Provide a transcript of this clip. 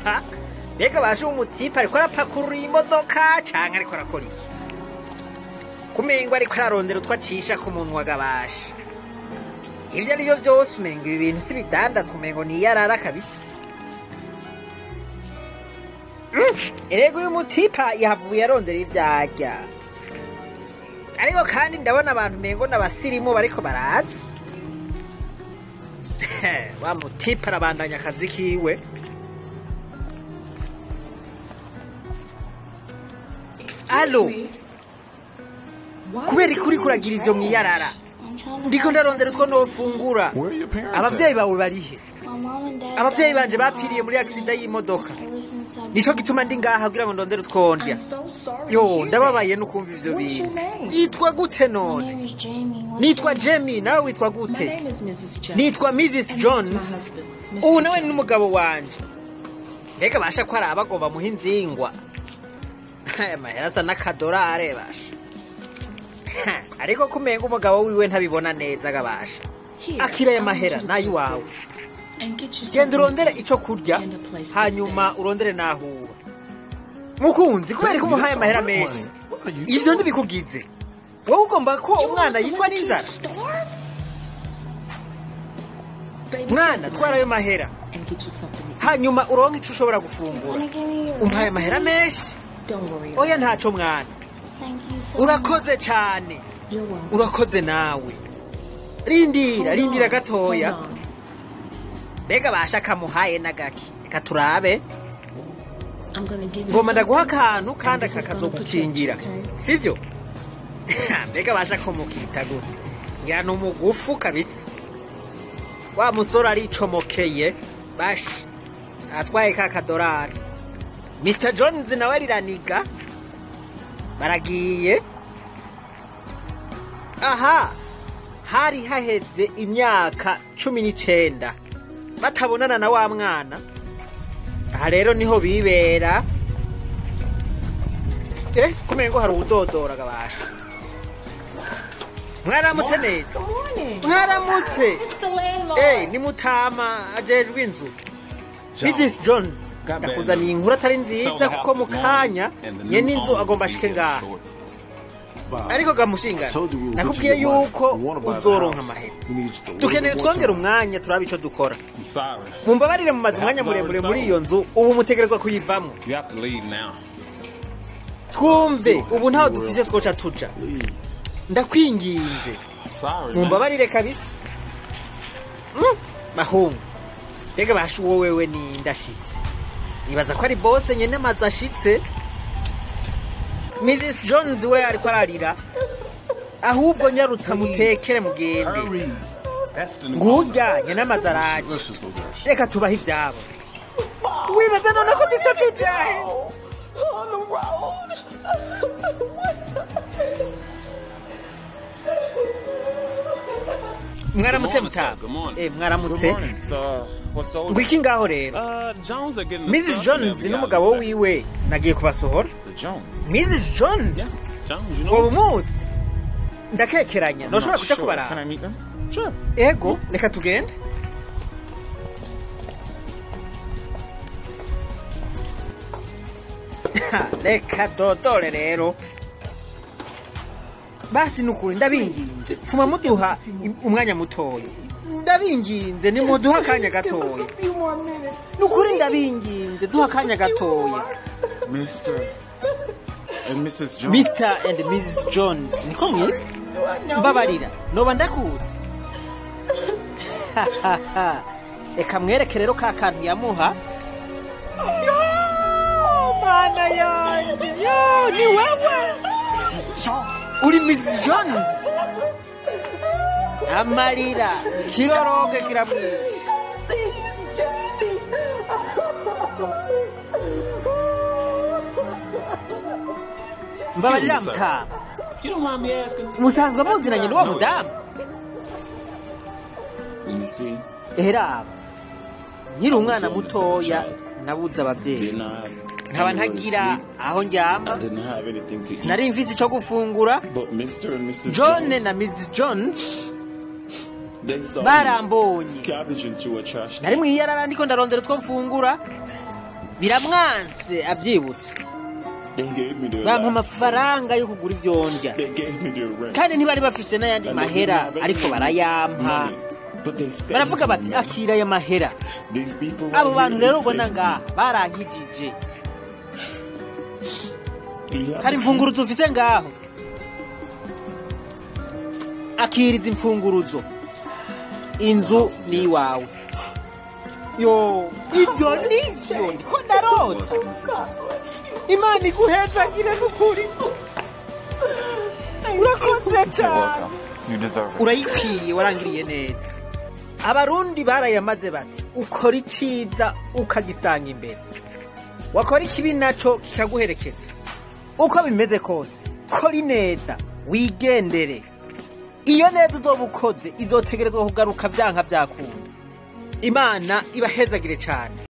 mbega baje umutipe ariko arapakurura imodoka canke ariko arakora iki kumengo ariko ararondera utwo acisha ku munwa gabasha ibyo ari byo byose umengo ibi bintu si bidandazwa umengo ni iyarara kabisa Mm, erega uyu mutipa yahavuye arondera ibyo arya ariko kandi ndabona abantu umengo n'abasirimu bariko baraza wa mutipa arabandanya akazi kiwe alo kubera ko uriko uragira ivyo mwiyarara ndiko ndarondera utwo nofungura Where are your parents abavyeyi at? bawe barihe abavyeyi banje bapfiriye muri agisida y'imodoka nico gituma ndi ngaha kugira ngo ndondere utwondya yo ndababaye no kumva ivyo What's your bintu name? yitwa gute none nitwa jemi nawe witwa gute nitwa mrs jones ubu nawe ni n'umugabo wanje mbega basha ko ari abagomba muha inzingwa aya mahera asa n'akadorare basha Ha, ariko kumenga umugabo wiwe ntabibona neza gabasha akira aya mahera n'ay'iwawe genda urondere ico kurya hanyuma urondere n'aho uba mukunzi kubera ko umuhaye amahera menshi What are you ivyo doing? ntibikugize wowe ugomba ko umwana yitwa n'inzara mwana twara ayo mahera hanyuma uronke ico ushobora gufungura umpaye amahera menshi oya ntaco mwana urakoze cane urakoze nawe rindira rindira gatoya mbega basha kamuhaye n'agaki reka turabe ngoma ndaguha akantu kandi aka kazogukingira sivyo mbega basha ko mukita gute ngira ni umugufu kabisa wa musore aricomokeye basha atwaye ka kadorari mr jones nawe ariraniga baragiye aha hari haheze imyaka cumi n'icenda batabonana na wa mwana aha rero niho bibera eh kumengo hari uwudodora gabasha mwaramutse neza mwaramutse eh ni mutama ajejwe inzu mrs jones ndakuzaniye inkuru atari nziza kuko mu kanya nyene inzu agomba ashike ngaha Bob, ariko I gamushinga told you we would get nakubwiye you the money. yuko You wanna buy the uzoronka house. amahera You need just a little dukeneye bit more twongera time. umwanya turabe ico dukora I'm sorry. mumbabarire mumaze umwanya muremure muri iyo nzu ubu mutegerezwa kuyivamo You have to leave now. twumve ubu ntaho dufise twoca tuja Please. ndakwinginze I'm sorry. man. mumbabarire kabisa Mm, mahungu mbega basha uwo wewe ni ndashitse nibaza ko ari bose nyene amazu ashitse mrs jones we ariko ararira ahubwo nyarutsa mutekere mugende Hurry. That's the new ngurya nyene amazu araje Let's just go there. reka tubahe ivyabo wibaza none ko duca tujahe mwaramutse Good morning, sir. mutaba Good morning. Eh, Good mwaramutse morning. So, what's the ngo iki ngaho rero Uh, Jones are getting the mrs stuff jones whenever y'all n'umugabo decide. wiwe nagiye kubasohora The Jones. mrs jones Yeah. Jones, you know. wowe umuzi ndakekeranya I'm ntushobora not kuja sure. Can I kubaraba meet them? Sure. ego reka tugende Ha, reka dodore rero basi nukuri ndabinginze fuma muduha im- umwanya mutoya ndabinginze nimuduha akanya gatoya nukuri ndabinginze duha akanya gatoya Mr. and Mrs. Jones. mr and mrs jones niko mwitwa mbabarira noba ndakuzi reka mwereke rero ka kantu yamuha Yo, mana yanjye yo ni wewe Mrs. Jones. uri mrs jones amarira ikiroroge kiramwishe mbabarira Excuse me, sir. mutama You don't mind me asking? musanzwe muzinanye n'uwo mudamu You see, era nkiri umwana mutoya nabuze abavyeyi didn't have nkaba anywhere to ntagira sleep. aho ndyama I didn't have anything to eat. sinari mfise ico gufungura But Mr. and Mrs. john Jones, na mrs jones they saw me barambonye scavenging through a trash nari can. mwiyarara ndiko ndarondera utwo mfungura biramwanse abyibutse They gave me their bampa life. amafaranga yo kugura ibyo ndya They gave me their rent. kandi ntibari bafise n'ayandi And they mahera didn't have ariko any barayampa money. But they sent baravuga me bati money. akira aya mahera These people abo right bantu here, rero they ubona sent ngaha barankijije me. You have hari a imfunguruzo ufise ngaho akiriza imfunguruzo inzu ni iwawe yo ibyo nibyo ndiko ndarota imana iguhezagire n'ukuri urakoze cyane You deserve it. urayikwiye warangiriye neza abarundi barayamaze bati ukora iciza ukagisanga imbere wakora ikibi naco kikaguherekeza uko bimeze kose kora ineza wigendere iyo neza uzoba ukoze izotegerezwa kugaruka vyanka vyakunda imana ibahezagire cane